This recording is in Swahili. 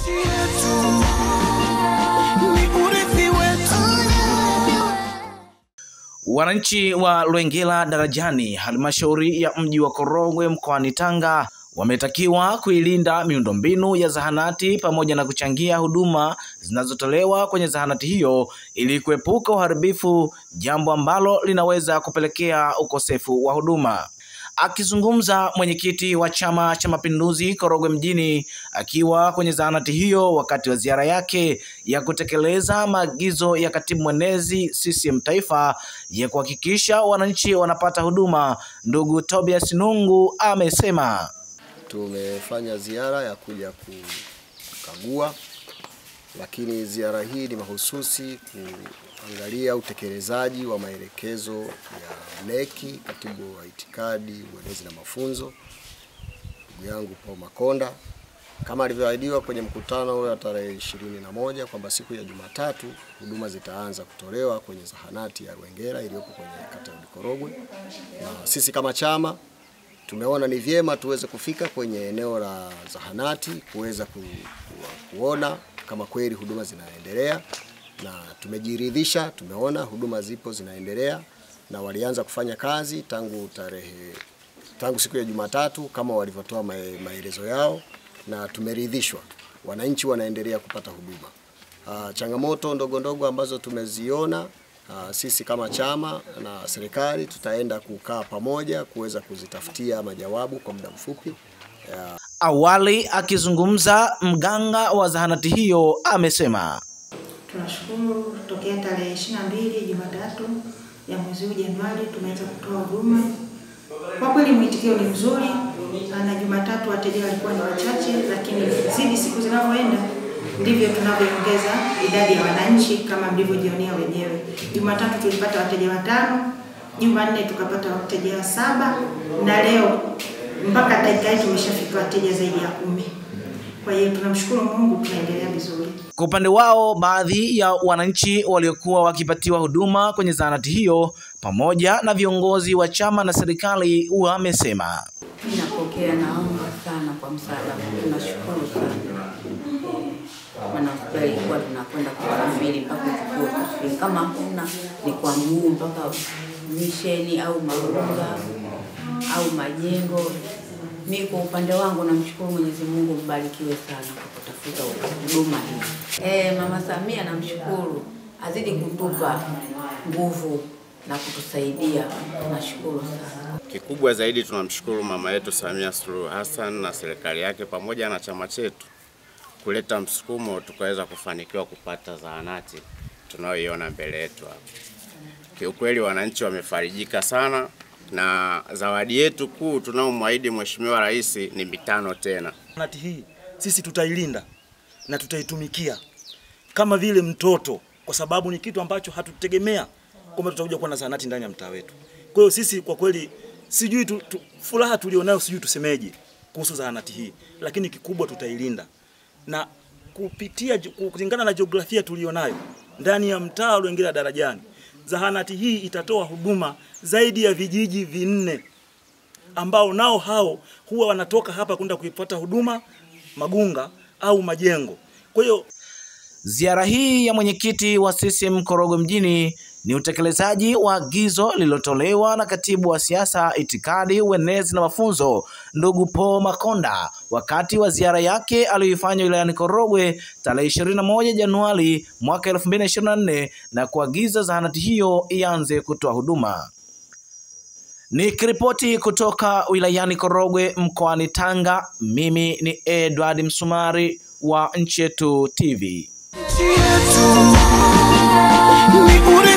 nchi yetu ni urithi wetu. Wananchi wa Lwengela Darajani, halmashauri ya mji wa Korogwe mkoani Tanga wametakiwa kuilinda miundombinu ya zahanati pamoja na kuchangia huduma zinazotolewa kwenye zahanati hiyo ili kuepuka uharibifu, jambo ambalo linaweza kupelekea ukosefu wa huduma. Akizungumza mwenyekiti wa Chama cha Mapinduzi Korogwe mjini akiwa kwenye zahanati hiyo wakati wa ziara yake ya kutekeleza maagizo ya katibu mwenezi CCM Taifa ya kuhakikisha wananchi wanapata huduma, ndugu Tobias Nungu amesema Tumefanya ziara ya kuja kukagua, lakini ziara hii ni mahususi kuangalia utekelezaji wa maelekezo ya neki, katibu wa itikadi, uenezi na mafunzo, ndugu yangu Paul Makonda, kama alivyoahidiwa kwenye mkutano ule wa tarehe ishirini na moja kwamba siku ya Jumatatu huduma zitaanza kutolewa kwenye zahanati ya Lwengela iliyopo kwenye kata ya Korogwe, na sisi kama chama tumeona ni vyema tuweze kufika kwenye eneo la zahanati kuweza ku, ku, kuona kama kweli huduma zinaendelea, na tumejiridhisha, tumeona huduma zipo zinaendelea na walianza kufanya kazi tangu tarehe tangu siku ya Jumatatu kama walivyotoa mae- maelezo yao, na tumeridhishwa, wananchi wanaendelea kupata huduma. Ah, changamoto ndogo ndogo ambazo tumeziona ah, sisi kama chama na serikali tutaenda kukaa pamoja kuweza kuzitafutia majawabu kwa muda mfupi. Ya, Awali akizungumza mganga wa zahanati hiyo amesema Tunashukuru tokea tarehe 22 Jumatatu ya mwezi huu Januari tumeweza kutoa huduma. Kwa kweli mwitikio ni mzuri, na Jumatatu wateja walikuwa ni wachache, lakini zidi siku zinavyoenda ndivyo tunavyoongeza idadi ya wananchi kama mlivyojionea wenyewe. Jumatatu tulipata wateja watano, Jumanne tukapata wateja saba, na leo mpaka dakika hii tumeshafika wateja zaidi ya kumi. Kwa hiyo tunamshukuru Mungu, tunaendelea vizuri. Kwa upande wao, baadhi ya wananchi waliokuwa wakipatiwa huduma kwenye zahanati hiyo pamoja na viongozi wa chama na serikali wamesema Mimi napokea, naomba sana kwa msaada, tunashukuru sana maana hospitali ilikuwa tunakwenda kusafiri mpaka uchukue kusafiri, kama hakuna ni kwa mguu mpaka misheni au Marunga au Majengo. Mi kwa upande wangu namshukuru Mwenyezi Mungu, mbarikiwe sana kwa kutafuta huduma hii. Eh, Mama Samia namshukuru, azidi kutupa nguvu na kutusaidia, tunashukuru sana. Kikubwa zaidi tunamshukuru mama yetu Samia Suluhu Hassan na serikali yake pamoja na chama chetu kuleta msukumo tukaweza kufanikiwa kupata zahanati tunayoiona mbele yetu hapa. Kiukweli wananchi wamefarijika sana na zawadi yetu kuu tunaomwahidi Mheshimiwa Rais ni mitano tena. Zahanati hii sisi tutailinda na tutaitumikia kama vile mtoto, kwa sababu ni kitu ambacho hatutegemea kwamba tutakuja kuwa na zahanati ndani ya mtaa wetu. Kwa hiyo sisi kwa kweli, sijui tu, tu, furaha tulionayo sijui tusemeje kuhusu zahanati hii, lakini kikubwa tutailinda na kupitia kulingana na jiografia tulionayo ndani ya mtaa wa Lwengela Darajani, zahanati hii itatoa huduma zaidi ya vijiji vinne ambao nao hao huwa wanatoka hapa kwenda kuipata huduma Magunga au Majengo. Kwa hiyo Ziara hii ya mwenyekiti wa CCM Korogwe mjini ni utekelezaji wa agizo lililotolewa na katibu wa siasa, itikadi, uenezi na mafunzo ndugu Paul Makonda wakati wa ziara yake aliyoifanya wilayani Korogwe tarehe 21 Januari mwaka 2024 na kuagiza zahanati hiyo ianze kutoa huduma. Nikiripoti kutoka wilayani Korogwe mkoani Tanga, mimi ni Edward Msumari wa Nchi Yetu TV. Nchi yetu ni urithi